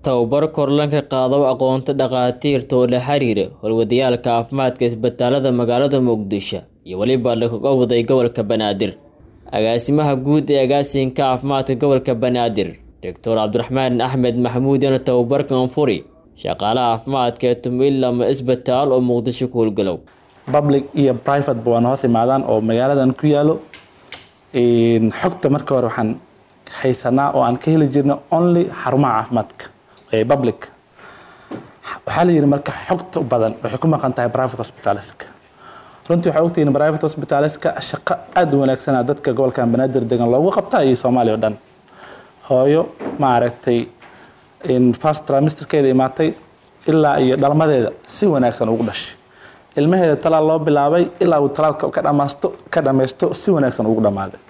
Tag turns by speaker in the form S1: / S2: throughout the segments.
S1: tababar korlanka qaado aqoonta dhakhaatiirta oo la xiriira howlwadayaalka caafimaadka isbitaalada magaalada muqdisho iyo weliba lakaga waday gobolka banaadir agaasimaha guud ee agaasinka caafimaadka gobolka banaadir doctor cabdiraxmaan axmed maxamuud yana tababarkan furi shaqaalaha caafimaadka ee tumilama isbitaal oo muqdisho ku howlgalow
S2: public iyo private ba waana hoos imaadaan oo magaaladan ku yaalo xogta marka hore waxaan haysanaa oo aan ka heli jirna only xarumaha caafimaadka ee public waxaa la yidhi marka xogta badan waxay ku maqan tahay private hospitaleska runtii waxaa ogtihiin private hospitaleska shaqo aada u wanaagsana dadka gobolkan banaadir degan loogu qabtaa iyo soomaaliya o dhan hooyo maaragtay first trimesterkeeda imaatay ilaa iyo dhalmadeeda si wanaagsan ugu dhashay ilmaheeda talaal loo bilaabay ilaa uu talaalka ka dhamaasto ka dhammaysto si wanaagsan ugu dhammaaday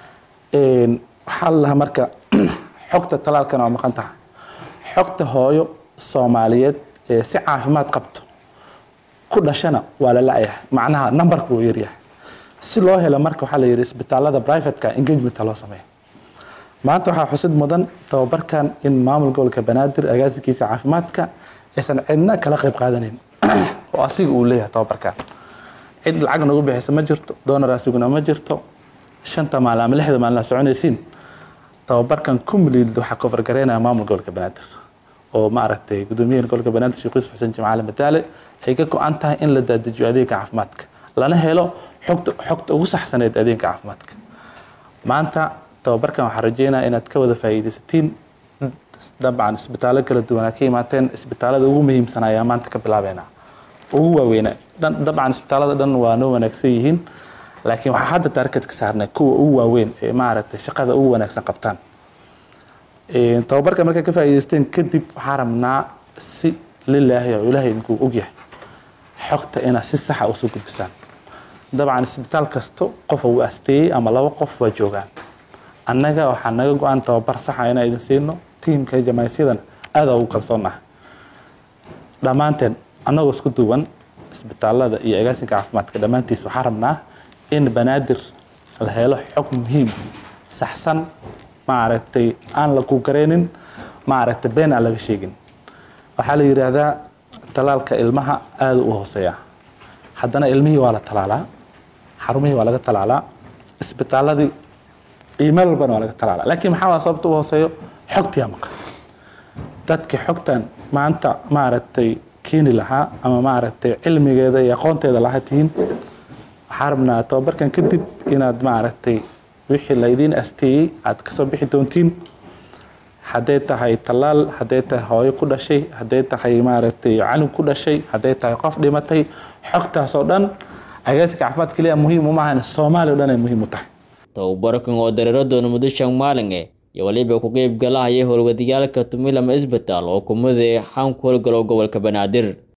S2: waxaa la lahaa marka xogta talaalkana waa maqan tahay xogta hooyo soomaaliyeed ee si caafimaad qabto ku dhashana waa la la-yahay macnaha numberka wuu yaryahay si loo helo marka waxaa la yidhi isbitaalada privateka engagementa loo sameeyo maanta waxaa xusid mudan tababarkan in maamul gobolka banaadir agaasinkiisa caafimaadka aysan cidna kala qayb qaadaneyn oo asiga uu leeyahay tababarkan cid lacag nagu bixisa ma jirto doonaraasuguna ma jirto shanta maalin ama lixda maalin soconaysiin tababarkan kumlid waxaa kofargareynaya maamul gobolka banaadir oo maaragtay guddoomiyaha gobolka banaadir sheekh yuusuf xuseen jimcaale madaale ay ka go-an tahay in la daadajiyo adeegga caafimaadka lana helo xogta xogta ugu saxsaneed adeegga caafimaadka maanta tababarkan waxaan rajeynaya inaad ka wada faa'iidaysatiin dabcan isbitaallo kala duwanaa ka imaateen isbitaalada ugu muhiimsan ayaa maanta ka bilaabeynaa ugu waaweyna dabcan isbitaalada dhan waa noo wanaagsan yihiin laakiin waxaa hadda taargetka saarnay kuwa ugu waaweyn ee maaragtay shaqada ugu wanaagsan qabtaan tababarka markaa ka faa'iidaysteen kadib waxaa rabnaa si lilaahi oo ilaahay idinkuu ogyahay xogta inaad si saxa usoo gudbisaan dabcan isbitaal kasto qof uu asteeyey ama laba qof waa joogaan annaga waxaa naga go-aan tababar saxa inaan idin siino tiimka jamaasyadan aada ugu kalsoonnaha dhammaanteen annagoo isku duwan isbitaalada iyo agaasinka caafimaadka dhammaantiis waxaa rabnaa in banaadir la helo xog muhiim saxsan maaragtay aan la ku gareynin maaragtay been aan laga sheegin waxaa la yidhaahdaa talaalka ilmaha aada u hooseeya haddana ilmihii waa la talaalaa xarumihii waa laga talaalaa isbitaaladii iyo meel walbana waa laga talaalaa laakiin maxaa waa sababta u hooseeyo xogtiyaa maqan dadka xogtan maanta maaragtay keeni lahaa ama maaragtay cilmigeeda iyo aqoonteeda lahaa tihiin waxaa rabnaa tababarkan kadib inaad maaragtay wixii laydiin asteeyey aad kasoo bixi doontiin hadday tahay tallaal hadday tahay hooyo ku dhashay hadday tahay maaragtay canug ku dhashay hadday tahay qof dhimatay xogtaas oo dhan agaasinka caafimaad keliya muhiim uma ahan soomaaliya o dhan ay muhiim u tahay
S1: tababarkan oo dareero doona muddo shan maalin eh iyo waliba ku qeyb galahaya howlwadayaalka tumilama isbitaal oo kumada xaan ku howlgalo gobolka banaadir